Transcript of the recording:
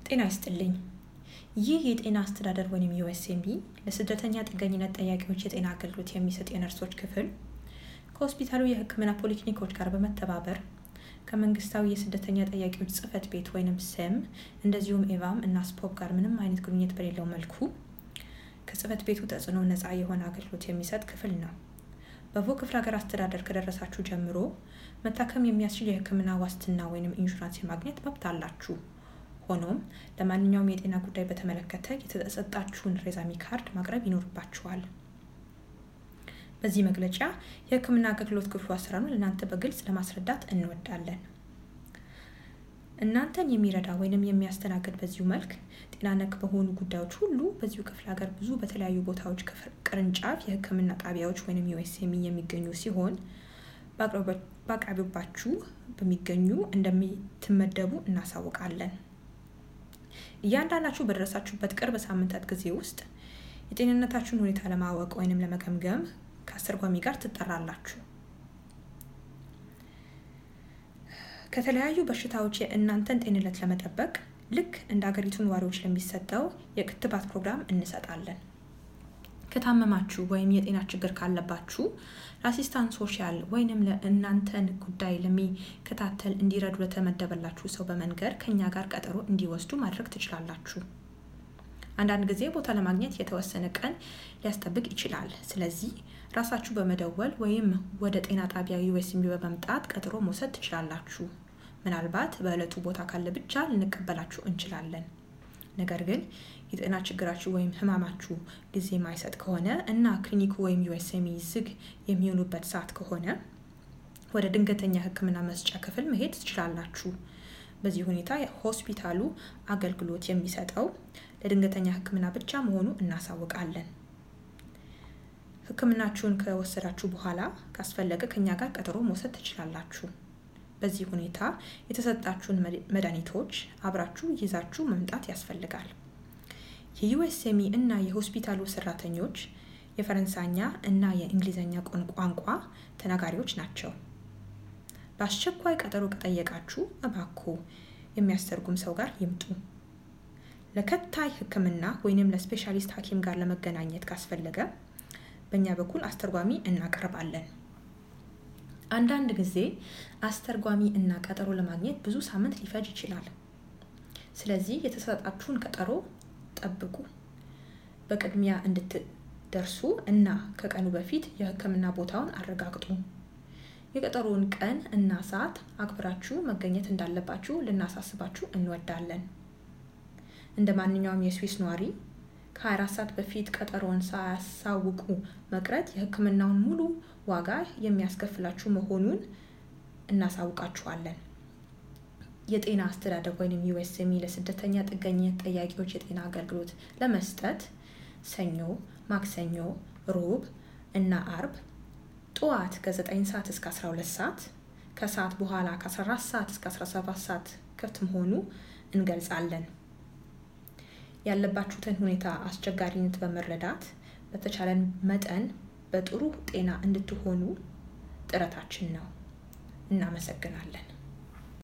ጤና ይስጥልኝ። ይህ የጤና አስተዳደር ወይም ዩኤስኤምቢ ለስደተኛ ጥገኝነት ጠያቂዎች የጤና አገልግሎት የሚሰጥ የነርሶች ክፍል ከሆስፒታሉ የሕክምና ፖሊክሊኒኮች ጋር በመተባበር ከመንግስታዊ የስደተኛ ጠያቂዎች ጽህፈት ቤት ወይንም ስም እንደዚሁም ኤቫም እና ስፖፕ ጋር ምንም አይነት ግንኙነት በሌለው መልኩ ከጽህፈት ቤቱ ተጽዕኖ ነፃ የሆነ አገልግሎት የሚሰጥ ክፍል ነው። በቮ ክፍለ ሀገር አስተዳደር ከደረሳችሁ ጀምሮ መታከም የሚያስችል የህክምና ዋስትና ወይም ኢንሹራንስ የማግኘት መብት አላችሁ። ሆኖም ለማንኛውም የጤና ጉዳይ በተመለከተ የተሰጣችሁን ሬዛሚ ካርድ ማቅረብ ይኖርባችኋል። በዚህ መግለጫ የህክምና አገልግሎት ክፍሉ አሰራሩን ለእናንተ በግልጽ ለማስረዳት እንወዳለን። እናንተን የሚረዳ ወይንም የሚያስተናግድ በዚሁ መልክ ጤና ነክ በሆኑ ጉዳዮች ሁሉ በዚሁ ክፍለ ሀገር ብዙ በተለያዩ ቦታዎች ቅርንጫፍ የህክምና ጣቢያዎች ወይም ዩኤስኤሚ የሚገኙ ሲሆን በአቅራቢያችሁ በሚገኙ እንደምትመደቡ እናሳውቃለን። እያንዳንዳችሁ በደረሳችሁበት ቅርብ ሳምንታት ጊዜ ውስጥ የጤንነታችሁን ሁኔታ ለማወቅ ወይንም ለመገምገም ከአስተርጓሚ ጋር ትጠራላችሁ። ከተለያዩ በሽታዎች የእናንተን ጤንነት ለመጠበቅ ልክ እንደ ሀገሪቱ ነዋሪዎች ለሚሰጠው የክትባት ፕሮግራም እንሰጣለን። ከታመማችሁ ወይም የጤና ችግር ካለባችሁ ለአሲስታንት ሶሻል ወይንም ለእናንተን ጉዳይ ለሚከታተል እንዲረዱ ለተመደበላችሁ ሰው በመንገር ከኛ ጋር ቀጠሮ እንዲወስዱ ማድረግ ትችላላችሁ። አንዳንድ ጊዜ ቦታ ለማግኘት የተወሰነ ቀን ሊያስጠብቅ ይችላል። ስለዚህ ራሳችሁ በመደወል ወይም ወደ ጤና ጣቢያ ዩኤስኤምቢ በመምጣት ቀጠሮ መውሰድ ትችላላችሁ። ምናልባት በዕለቱ ቦታ ካለ ብቻ ልንቀበላችሁ እንችላለን። ነገር ግን የጤና ችግራችሁ ወይም ህማማችሁ ጊዜ የማይሰጥ ከሆነ እና ክሊኒኩ ወይም ዩኤስኤምቢ ዝግ የሚሆኑበት ሰዓት ከሆነ ወደ ድንገተኛ ሕክምና መስጫ ክፍል መሄድ ትችላላችሁ። በዚህ ሁኔታ ሆስፒታሉ አገልግሎት የሚሰጠው ለድንገተኛ ሕክምና ብቻ መሆኑ እናሳውቃለን። ሕክምናችሁን ከወሰዳችሁ በኋላ ካስፈለገ ከኛ ጋር ቀጠሮ መውሰድ ትችላላችሁ። በዚህ ሁኔታ የተሰጣችሁን መድኃኒቶች አብራችሁ ይዛችሁ መምጣት ያስፈልጋል። የዩኤስኤሚ እና የሆስፒታሉ ሰራተኞች የፈረንሳኛ እና የእንግሊዝኛ ቋንቋ ተናጋሪዎች ናቸው። በአስቸኳይ ቀጠሮ ከጠየቃችሁ እባክዎ የሚያስተርጉም ሰው ጋር ይምጡ። ለከታይ ህክምና ወይንም ለስፔሻሊስት ሐኪም ጋር ለመገናኘት ካስፈለገ በእኛ በኩል አስተርጓሚ እናቀርባለን። አንዳንድ ጊዜ አስተርጓሚ እና ቀጠሮ ለማግኘት ብዙ ሳምንት ሊፈጅ ይችላል። ስለዚህ የተሰጣችሁን ቀጠሮ ጠብቁ። በቅድሚያ እንድትደርሱ እና ከቀኑ በፊት የህክምና ቦታውን አረጋግጡ። የቀጠሮውን ቀን እና ሰዓት አክብራችሁ መገኘት እንዳለባችሁ ልናሳስባችሁ እንወዳለን። እንደ ማንኛውም የስዊስ ነዋሪ ከ24 ሰዓት በፊት ቀጠሮውን ሳያሳውቁ መቅረት የህክምናውን ሙሉ ዋጋ የሚያስከፍላችሁ መሆኑን እናሳውቃችኋለን። የጤና አስተዳደር ወይም ዩኤስኤምቢ ለስደተኛ ጥገኝነት ጠያቂዎች የጤና አገልግሎት ለመስጠት ሰኞ፣ ማክሰኞ፣ ሮብ እና አርብ ጠዋት ከ9 ሰዓት እስከ 12 ሰዓት ከሰዓት በኋላ ከ14 ሰዓት እስከ 17 ሰዓት ክፍት መሆኑ እንገልጻለን። ያለባችሁትን ሁኔታ አስቸጋሪነት በመረዳት በተቻለን መጠን በጥሩ ጤና እንድትሆኑ ጥረታችን ነው። እናመሰግናለን።